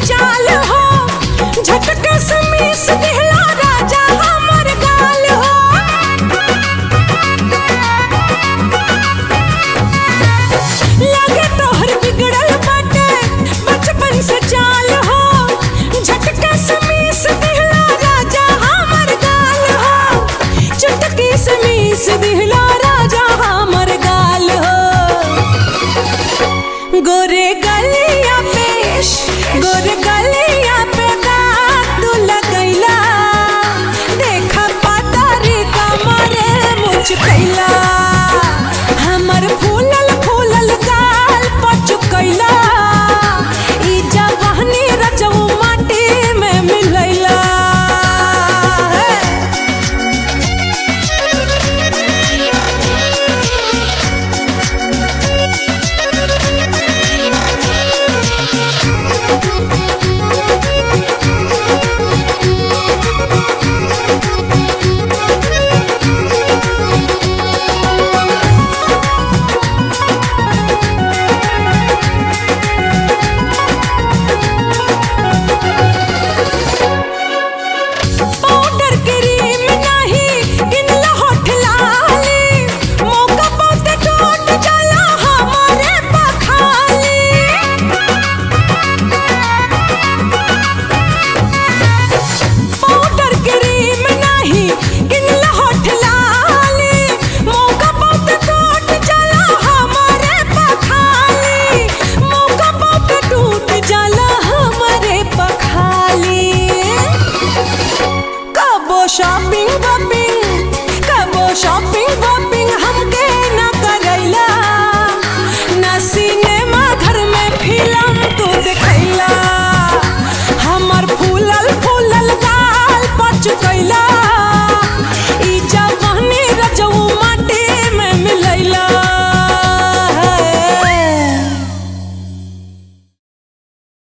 चाल हो झटका समीस दिहला राजा हमर गाल हो लगे तोहर बिगड़ल बाटे बचपन से चाल हो झटका समीस दिहला राजा हमर गाल हो चुटकी समीस दिहला राजा हमर गाल हो गोरे गलिया पे गोरे गलिया पे दाग तू लगैला देखा पातारी कमरे मुझ कैला